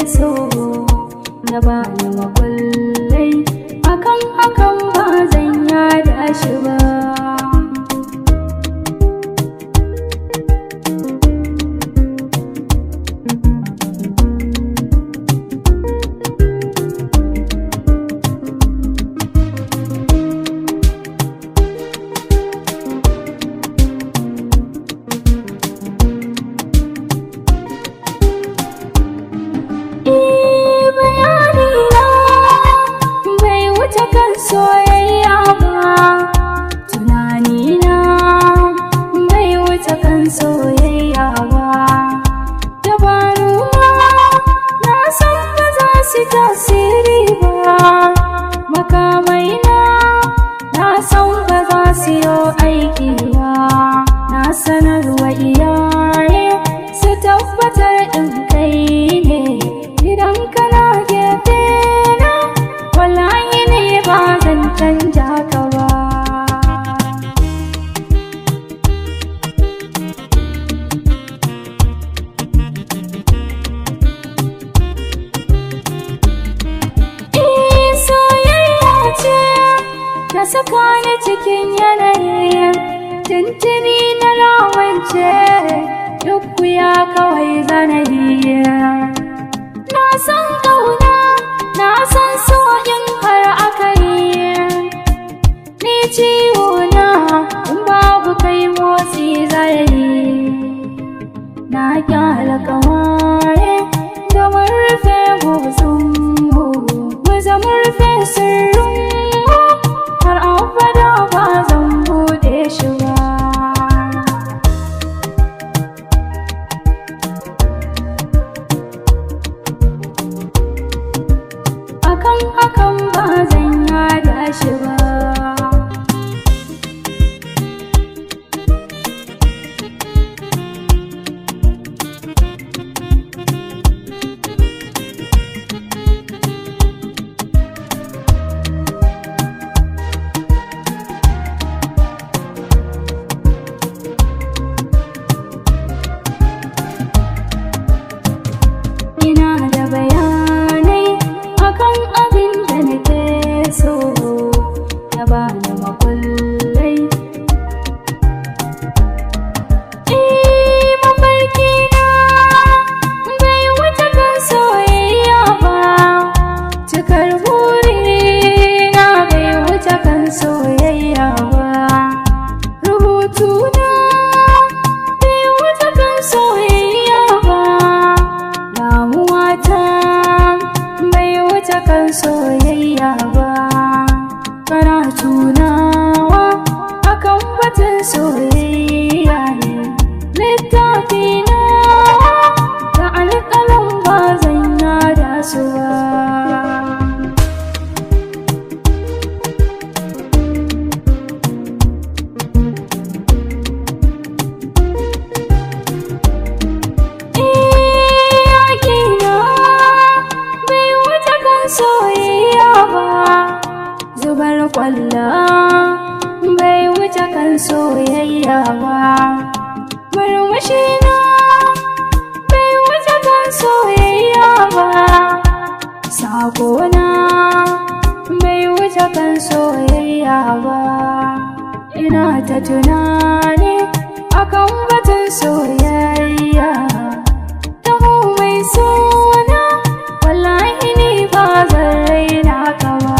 so na bani makullai akan hakan ba zan yada shi ba Eh, bayanina bai wuce kan soyayya ba tunanina bai wuce kan soyayya ba dabaruna na san ba za su tasiri ba makamaina na san ba za su yi aiki ba na sanarwa iyaye su tabbatar in kai ne idan kana gefe na wallahi ne ba zan canja ka ba Eh, soyayya ce ta saka ni cikin yanayi tuntuni na rawance duk ya kawai zanayi na san ƙauna na san so in har aka yi ni ciwo na in babu kai motsi zai na kyala kawai da mun rufe motsin mu mu zama rufe sirrin mu har abada ba zan bude shi ba akan hakan ba zan yada shi ba ina da bayanai akan abin da nake so ya bani makullai Eh, mafarki na bai wuce kan soyayya ba cikar buri na bai wuce kan soyayya ba rubutu na bai wuce kan soyayya ba damuwata bai wuce kan soyayya ba karatu nawa akan batun soyayya ne littafi nawa da alƙalan ba zan yada su ba iyakina bai wuce kan soyayya ba zubar kwalla bai wuce kan soyayya ba murmushina bai wuce kan soyayya ba sakona bai wuce kan soyayya ba ina ta tunani akan batun soyayya taho mai suna wallahi ni ba zan raina ka ba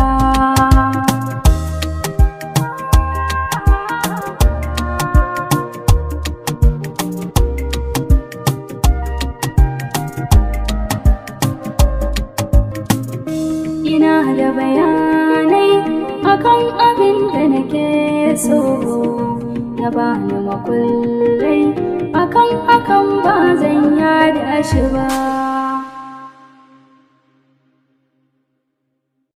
ina da bayanai akan abin da nake so na bani makullai akan hakan ba zan yada shi ba